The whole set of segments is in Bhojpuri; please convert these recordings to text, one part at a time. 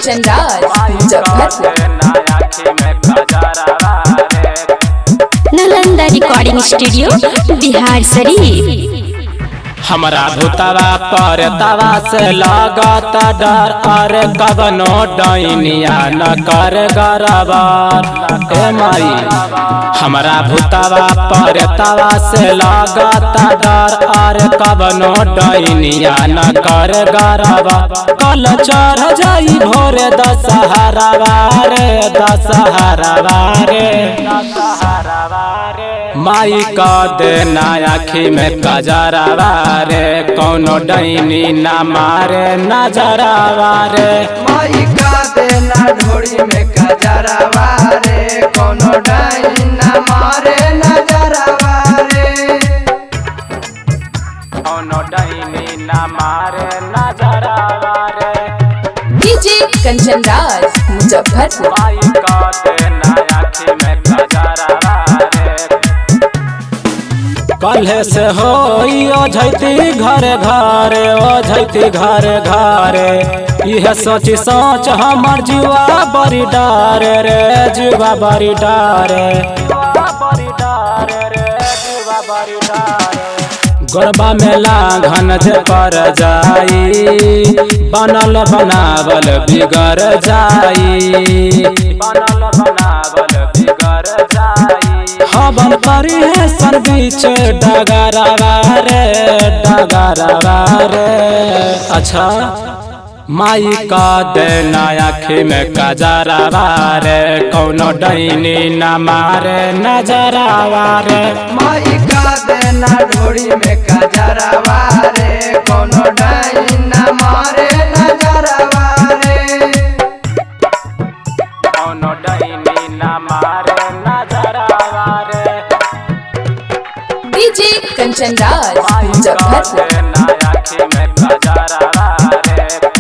कंचन राज मुजफ्फरपुर नालंदा रिकॉर्डिंग स्टूडियो बिहार शरीफ हमरा भूतवा पर तवा से लागत डर अरे कबनो डैनिया न कर गरबार ए माई हमरा भूतवा पर तवा से लागत डर अरे कबनो डैनिया न कर गरबा कल चढ़ जाई भोरे दशहरा रे दशहरा रे माई का देना आखी में कजरावा रे कौनो डैनी ना मारे नजरावा रे माई का देना ढोड़ी में कजरावा रे कोनो डाइन न मारे नजरवा रे कौनो डैनी ना मारे नजरावा रे डीजे कंचन राज मुजफ्फरपुर माई का देना आखी में कजरावा रे कल्हे से हो झैती घर घरे ओ झैती घर घरे इहे सोची सोच हमर जीवा बड़ी डारे रे जीवा बड़ी डारे गोरबा में लाघन जे पर जाई बनल बनावल बिगड़ जाई बनल बनावल बिगड़ जाई हवन करी है सर बीच डगरवा रे डगरवा रे अच्छा माई का देना आखी में कजरावा रे कौनो डैनी न मारे नजरावा रे माई का देना ढोड़ी में कजरावा रे कोनो डाइन न मारे नजरवा रे कौनो डैनी न मारे नजरावा रे डीजे कंचन राज माई का मुजफ्फरपुर देना आखी में कजरावा रे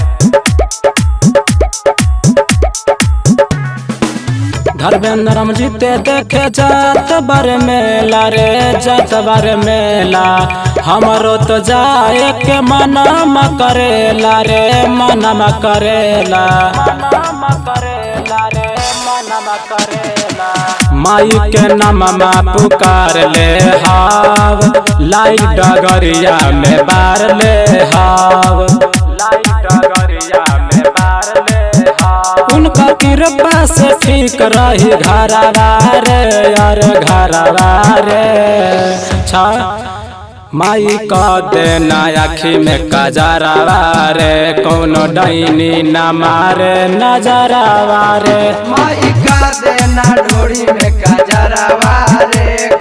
धर्मेंद्रम जीते देखे जात बर मेला रे जात बर मेला हमरो तो जाए के मनाम करेला रे मनाम करेला माई के नामा पुकार ले हाव लाइट डगरिया में बार ले हाव लाइट डगरिया में बार ले हाव उनका कृपा से ठीक रही घरवा रे यार घरवा रे छा माई का देना आखी में कजरावा रे कौनो डैनी न मारे नजरावा रे माई का देना ढोड़ी में कजरावा रे